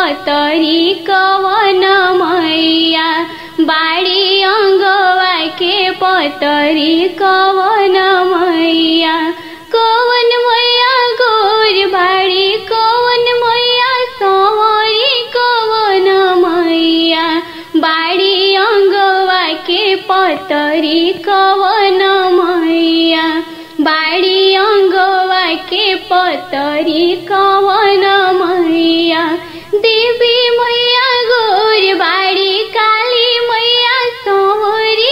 पतरी कवन मैया बाड़ी अंगवा के पतरी कवन मैया कवन मैया गोर बाड़ी कवन मैया सवरी कवन मैया बाड़ी अंगवा के पतरी कवन मैया बाड़ी अंगवा के पतरी कवन मैया देवी मैया गोर बाड़ी काली मैया सवरी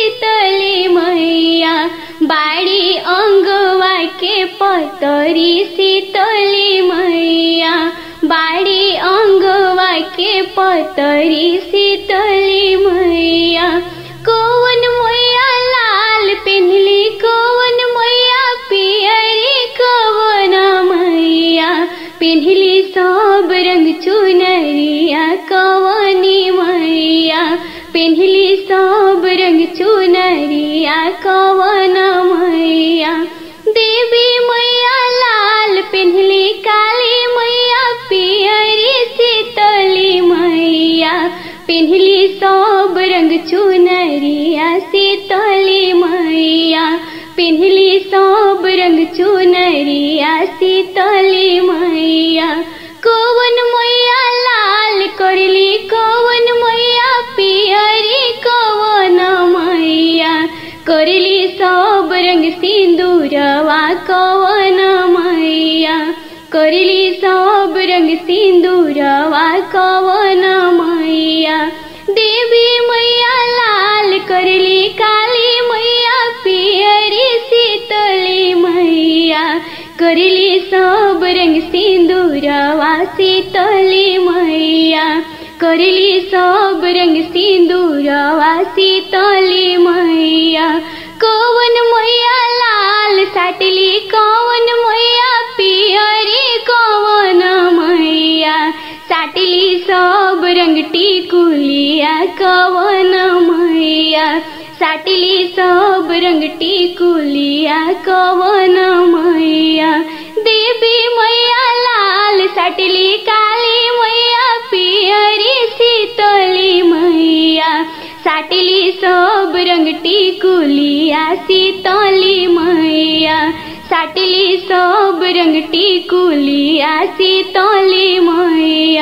शीतली मैया बाड़ी अंगवा के पतरी शीतली मैया बाड़ी अंगवा के पतरी शीतली मैया कौन मैया लाल पिन्हली कौन मैया पियरी कौन मैया पिन्हली सब रंग चुनरिया कवनी मैया पिन्हली सब रंग चुनरिया कवन मैया देवी मैया लाल पिन्हली काली मैया पियरी शीतली मैया पिन्हली सब रंग चुनरिया शीतली मैया पिन्हली सब रंग चुनरिया शीतली मैया कौन मैया लाल करली कौन मैया पियरी कौन मैया करली सब रंग सिंदूरवा कौन मैया करली सब रंग सिंदूरवा कौन मैया देवी मैया लाल करली काली मैया पियरी शीतली मैया करली सब रंग सिंदूरवा शीतली मैया करली सब रंग सिंदूरवा शीतली मैया कौन मैया लाल साटली कौन मैया पियरी कौन मैया साटली सब रंग टिकुलिया कौन मैया साटली सब रंग टिकुलिया कौन मैया देवी मैया लाल साटली काली मैया पियरी शीतली मैया साटली सब रंग टिकुलिया शीतली मैया साटली सब रंग टिकुलिया शीतली मैया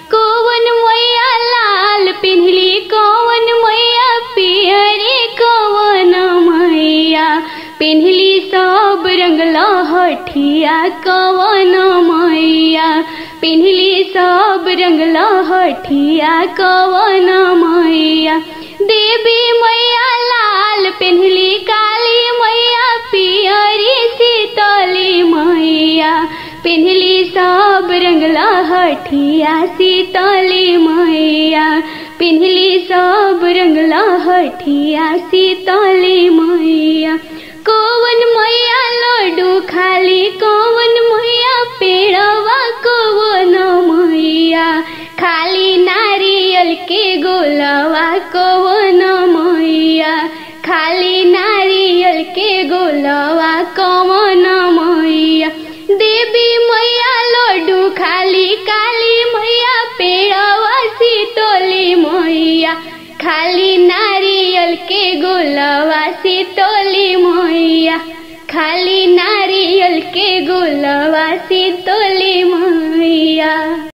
कौन मैया लाल पिन्हली कौन मैया पियरी कौन मैया पिन्हली सब रंग लहठिया कौन मैया पिन्हली सब रंग लहठिया कौन मैया देवी मैया लाल पिन्हली काली मैया पियरी शीतली मैया पिन्हली सब रंग लहठिया शीतली मैया पिन्हली सब रंग लहठिया शीतली मैया कौन मैया लड्डू खाली कौन मैया पेड़वा कौन मैया खाली नारियल के गोलवा कौन मैया खाली नारियल के गोलवा कौन मैया देवी मैया लड्डू खाली काली मैया पेड़वा शीतली मैया खाली नारियल के गोलवा शीतली मैया खाली नारियल के गोलवा शीतली मैया